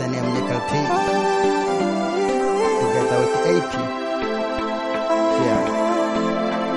the name Nickel P. Together with AP. Yeah.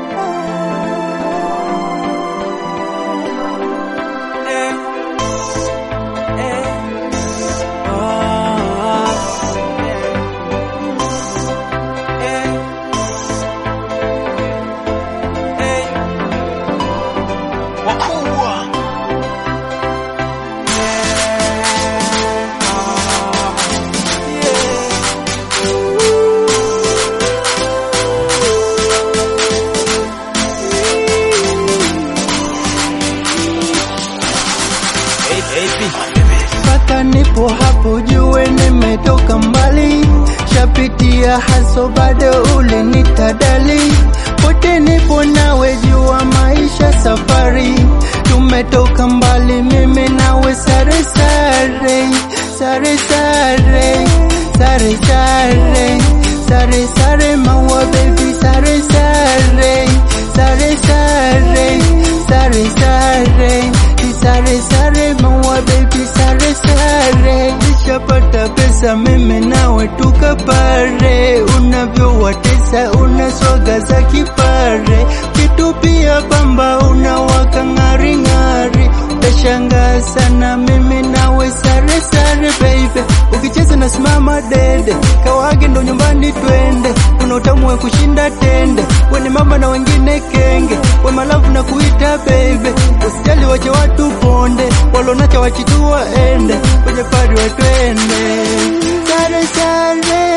mpaka nipo hapo jue nimetoka mbali, shapitia haso bado ulinitadali, pote nipo nawe jua maisha safari, tumetoka mbali mimi nawe sare sare sare sare sare sare sare sare maua baby sare sare sare sare sare sare sare sare maua baby sare sare nishapata pesa mimi nawe tukapare unavyowatesa unaswaga za kipare kitupia pamba unawaka ng'aring'ari utashangaa sana mimi nawe sare sare baby ukicheza na simama dede kawage ndo nyumbani twende kuna utamu wa kushinda tende weni mama na wengine kenge we malavu na kuita baby usijali wache watu ponde walonacha wachitua ende kwenye pari watwende sare sare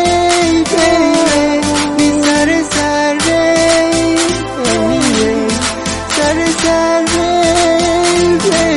baby ni sare sare sare sare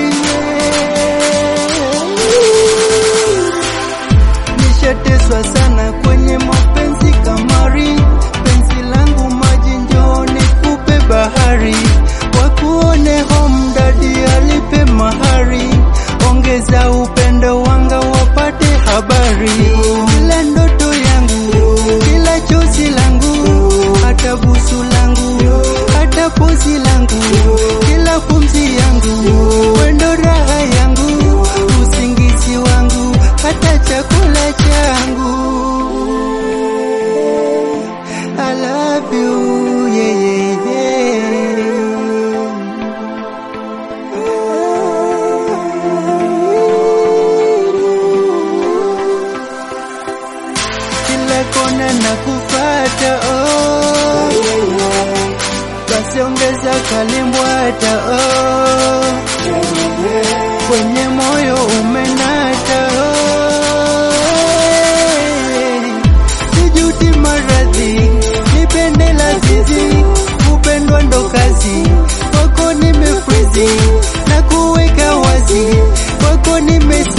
baby nishateswa sana kwenye mapenzi kamari, penzi langu maji njoo nikupe bahari, wakuone home dadi alipe mahari, ongeza upendo wanga wapate habari, kila ndoto yangu, kila chozi langu, hata busu langu, hata pozi langu, kila pumzi yangu, wendo raha yangu, usingizi wangu, hata chakula changu. I love you, yeah, yeah, yeah. Kila kona na kufata, oh, basi ongeza kalimbwata, oh, kwenye moyo umenata, oh, sijuti maradhi, nipende lazizi, kupendwa ndo kazi, kwako nimefrizi na kuweka wazi, kwako nimesi